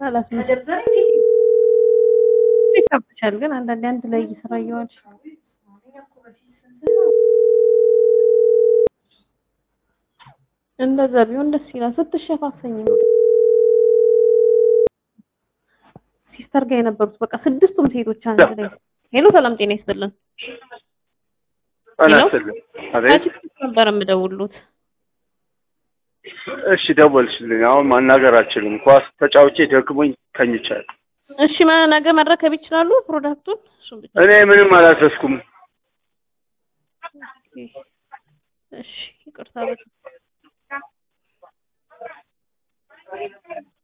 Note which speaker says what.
Speaker 1: አላት ይከብቻል። ግን አንዳንዴ አንድ ላይ እየሰራ እየዋልሽ እንደዛ ቢሆን ደስ ይላል። ስትሸፋፈኝ ነው ሲስተር ጋር የነበሩት በቃ ስድስቱም ሴቶች አንድ ላይ ሄሎ፣ ሰላም ጤና ይስጥልን።
Speaker 2: አናስልም አቤት።
Speaker 1: ነበር የምደውሉት።
Speaker 2: እሺ ደወልሽልኝ። አሁን ማናገር አልችልም። ኳስ ተጫውቼ ደክሞኝ ተኝቻለሁ።
Speaker 1: እሺ ማ- ነገ መረከብ ይችላሉ ፕሮዳክቱን? እሱን ብቻ
Speaker 2: እኔ ምንም አላዘዝኩም።
Speaker 1: እሺ ይቅርታ በጣም